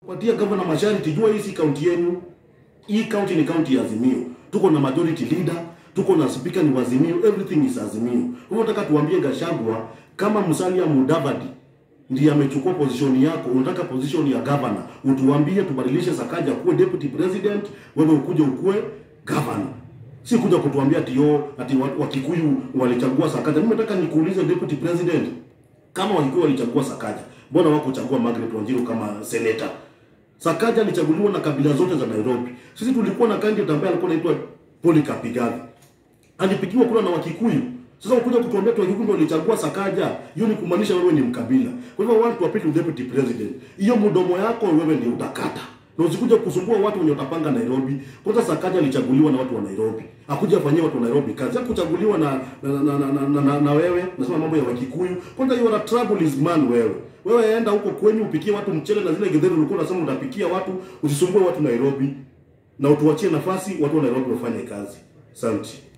Patia governor masharti, jua hii si kaunti yenu. Hii kaunti ni kaunti ya Azimio. Tuko na majority leader, tuko na speaker ni wa Azimio, everything is Azimio. Kwa hiyo nataka tuambie Gachagua kama Musalia Mudavadi ndiye amechukua position yako, unataka position ya governor, utuambie tubadilishe Sakaja kuwe deputy president, wewe ukuje ukuwe governor. Si kuja kutuambia ati yo ati wa- Wakikuyu walichagua Sakaja. Mimi nataka nikuulize deputy president, kama Wakikuyu walichagua Sakaja, mbona wakuchagua Margaret Wanjiru kama senator? Sakaja alichaguliwa na kabila zote za Nairobi. Sisi tulikuwa na candidate ambaye alikuwa anaitwa Polycarp Igathe. Alipigiwa kura na Wakikuyu. Sasa ukuja kutuambia tu Wakikuyu ndio walichagua Sakaja, hiyo ni kumaanisha wewe ni mkabila. Kwa hivyo watu wapite deputy president. Hiyo mdomo yako wewe ndio utakata. Na usikuja kusumbua watu wenye utapanga Nairobi. Kwanza Sakaja alichaguliwa na watu wa Nairobi. Hakuja fanyia watu wa Nairobi kazi. Hakuchaguliwa na na, na, na, na, na, na, na wewe. Nasema mambo ya Wakikuyu. Kwanza you are a troubled man wewe. Wewe enda huko kwenyu upikie watu mchele na zile githeri ulikuwa unasema utapikia watu, usisumbue watu Nairobi. Na utuachie nafasi watu wa Nairobi wafanye kazi. Asante.